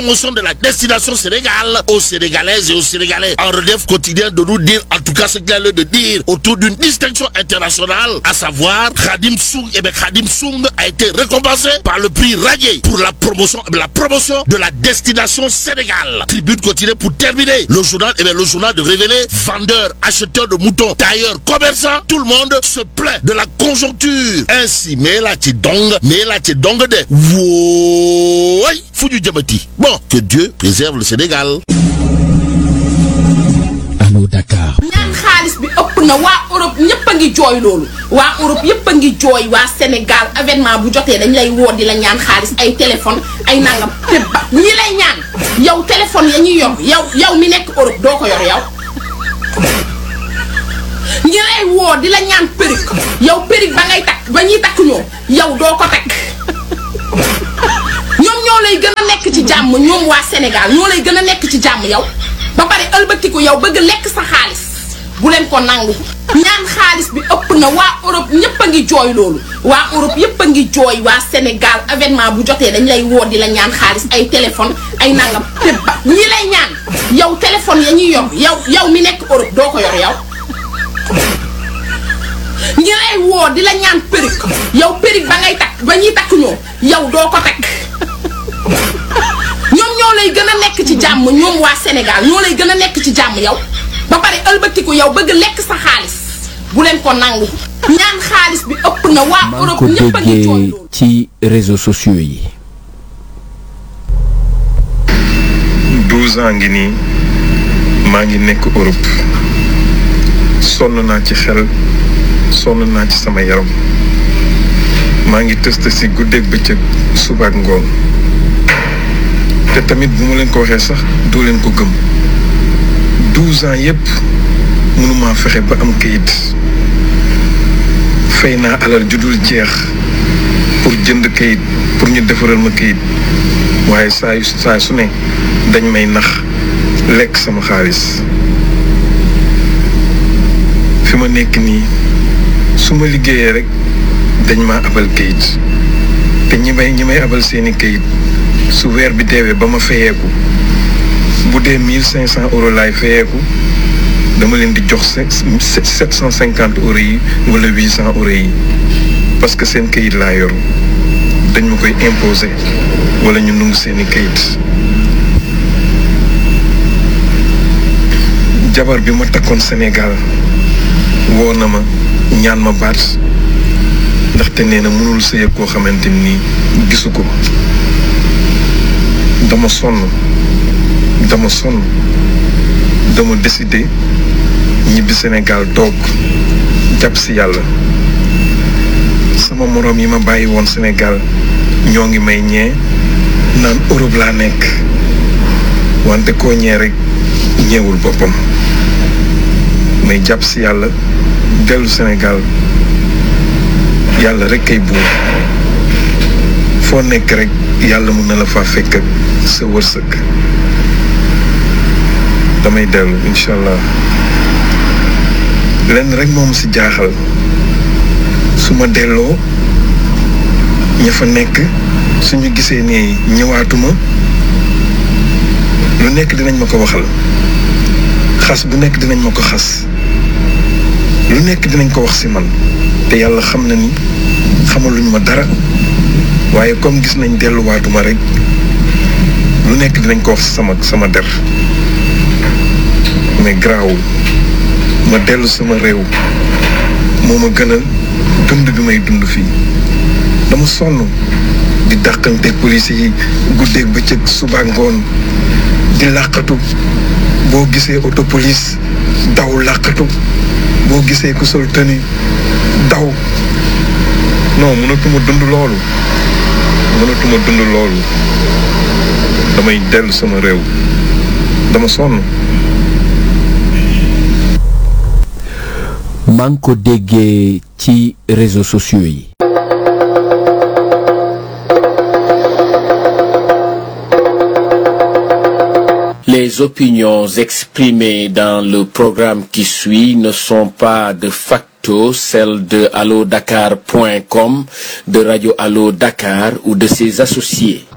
promotion de la destination Sénégal aux Sénégalaises et aux Sénégalais. En relief quotidien de nous dire, en tout cas ce qu'il a lieu de dire, autour d'une distinction internationale, à savoir Khadim Soung. Et bien Khadim Soung a été récompensé par le prix Radier pour la promotion, la promotion de la destination Sénégal. Tribune quotidienne pour terminer. Le journal, et bien le journal de révéler vendeurs, acheteurs de moutons, tailleurs, commerçants, tout le monde se plaint de la conjoncture. Ainsi, mais là tu dong, mais là tu dong de. Wouai, Foudu Djamati. Bon, que Dieu préserve le Sénégal. Allo Dakar. ñaan xaalis bi ëpp na waa Europe ñëpp a ngi jooy loolu waa Europe yëpp a ngi jooy waa Sénégal avènement bu jotee dañ lay woo di la ñaan xaalis ay téléphone ay nangam te ba ñi lay ñaan yow téléphone ya ñuy yor yow yow mi nekk Europe doo ko yor yow ñi lay woo di la ñaan perruque yow perruque ba ngay takk ba ñuy takk ñoom yow doo ko takk ñoom ñoo lay gën a nekk ci jàmm ñoom waa Sénégal ñoo lay gën a nekk ci jàmm yow ba pare ëlbatiku yow bëgg lekk sa xaalis bu leen ko nangu ñaan xaalis bi ëpp na waa Europe ñëpp a ngi jooy loolu waa Europe yëpp a ngi jooy waa Sénégal avènement bu jotee dañ lay woo di la ñaan xaalis ay téléphone ay nangam te ba ñi lay ñaan yow téléphone ya ñuy yor yow yow mi nekk Europe doo ko yor yow ñi lay woo di la ñaan perruque yow perruque ba ngay takk ba ñuy takk ñoom yow doo ko takk ñoom ñoo lay gën a nekk ci jàmm ñoom waa Sénégal ñoo lay gën a nekk ci jàmm yow ba pare ëlbatiku yow bëgg lekk sa xaalis bu leen ko nangu ñaan xaalis bi ëpp na waa maa ngi Europe ko ñëpp a ngi jooy déggee loolu ci réseaux sociaux yi. 12 ans ngi nii maa ngi nekk Europe sonn naa ci xel sonn naa ci sama yaram maa ngi tëst si guddeeg bëccëg suba ak ngoon te tamit bu ma leen ko waxee sax doo leen ko gëm 12 ans yépp mënumaa fexe ba am kayit fay naa alal ju dul jeex pour jënd kayit pour ñu defaral ma kayit waaye saa yu saa su ne dañ may nax lekk sama xaalis fi ma nekk nii su ma liggéeyee rek dañ ma abal kayit te ñi may ñi may abal seeni kayit su weer bi deewee ba ma fayeeku bu dee mille cinq cent euros laay fayeeku dama leen di jox sept cent cinquante euros yi wala huit cent euros yi parce que seen kayit laa yor dañ ma koy imposer wala ñu nungu seeni kayit jabar bi ma takkoon Sénégal woo na ma ñaan ma baat ndaxte nee na mënul sëy ak koo xamante ni gisu ko dama sonn dama sonn dama décidé ñibbi Sénégal toog jàpp si yàlla sama moroom yi ma bàyyi woon Sénégal ñoo ngi may ñee naan Europe laa nekk wante koo ñee rek ñeewul boppam may jàpp si yàlla dellu Sénégal yàlla rek kay buur foo nekk rek yàlla mun na la faa fekk ak sa wërsëg damay dellu incha allah lenn rek moom si jaaxal su ma delloo ña fa nekk suñu gisee ne ñëwaatuma lu nekk dinañ ma ko waxal xas bu nekk dinañ ma ko xas lu nekk dinañ ko wax si man te yàlla xam na ni xamaluñ ma dara waaye comme gis nañ delluwaatuma rek lu nekk dinañ ko wax sama sama der mais garaawul ma dellu sama réew moo ma gënal dund bi may dund fii dama sonn di dàqante police yi guddeeg bëccëg suba ngoon di làqatu boo gisee auto police daw làqatu boo gisee ku sol tenue daw non mënatuma dund loolu mënatuma dund loolu damay dellu sama réew dama sonn maa ngi ko déggee ci réseaux sociaux yi. Les opinions exprimées dans le programme qui suit ne sont pas de facto celles de allodakar.com, de Radio Allo Dakar ou de ses associés.